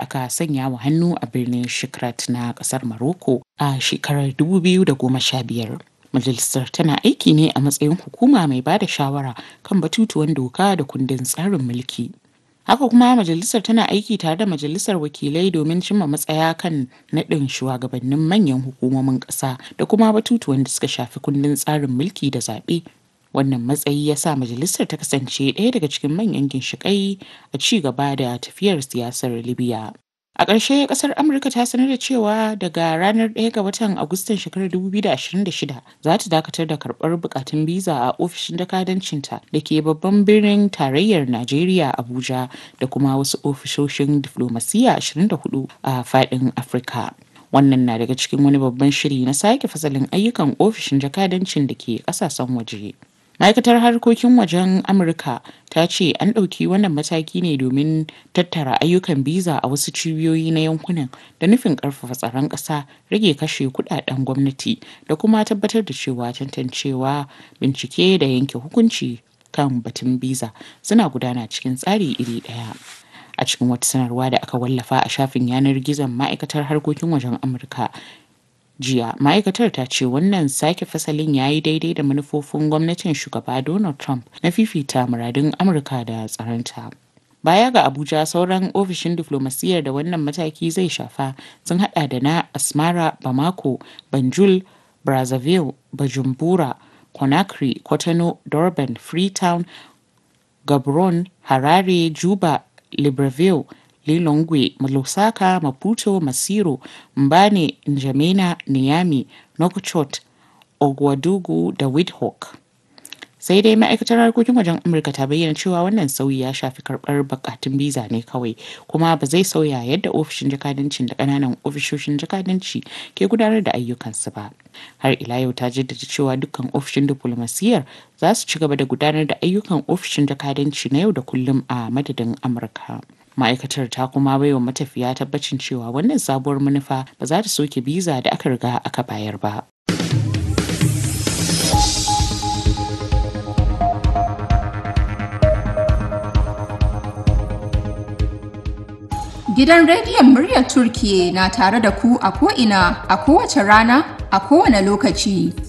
aka sanya wa hannu a birnin Shikrat na ƙasar Morocco a shekarar 2015. Majalisar tana aiki ne a matsayin hukuma mai ba da shawara kan batutuwan doka da kundin tsarin mulki. Haka kuma majalisar tana aiki tare da majalisar wakilai domin cimma matsaya kan naɗin shugabannin manyan hukumomin ƙasa da kuma batutuwan da suka shafi kundin tsarin mulki da zaɓe. Wannan matsayi ya sa majalisar ta kasance ɗaya daga cikin manyan ginshiƙai a ci gaba da tafiyar siyasar Libya. A ƙarshe ƙasar Amurka ta sanar da cewa daga ranar 1 ga watan Agustan shekarar 2026 za ta dakatar da karɓar bukatun biza a ofishin jakadancinta da ke babban birnin tarayyar Najeriya Abuja da kuma wasu ofishoshin diflomasiyya 24 a faɗin Afirka. Wannan na daga cikin wani babban shiri na sake fasalin ayyukan ofishin jakadancin da ke ƙasashen waje. ma'aikatar harkokin wajen amurka ta ce an ɗauki wannan mataki ne domin tattara ayyukan biza a wasu cibiyoyi na yankunan da nufin ƙarfafa tsaron ƙasa rage kashe kudaden gwamnati da kuma tabbatar da cewa tantancewa bincike da yanke hukunci kan batun biza suna gudana cikin tsari iri ɗaya a cikin wata sanarwa da aka wallafa a shafin yanar gizon ma'aikatar harkokin wajen amurka jiya ma'aikatar ta ce wannan sake fasalin ya yi daidai da manufofin gwamnatin shugaba donald trump na fifita muradun amurka da tsaronta baya ga abuja sauran ofishin diflomasiyyar da wannan mataki zai shafa sun hada da na asmara bamako banjul brazzaville bajumbura conakry kwatano durban freetown gabron harare juba libreville lilongwe lusaka maputo masiro mbane njamena niami nokchot ogwadugu da windhoek sai dai ma'aikatar harkokin wajen amurka ta bayyana cewa wannan sauyi ya shafi karbar bukatun biza ne kawai kuma ba zai sauya yadda ofishin jakadancin da kananan ofishoshin jakadanci ke gudanar da ayyukansu ba har ila yau ta jaddada cewa dukkan ofishin diplomasiyyar za su ci gaba da gudanar da ayyukan ofishin jakadanci na yau da kullum a madadin amurka ma'aikatar ta kuma baiwa matafiya tabbacin cewa wannan sabuwar manufa ba za ta soke biza da aka riga aka bayar ba Gidan rediyon muryar Turkiye na tare da ku a ko'ina a kowace rana a kowane lokaci.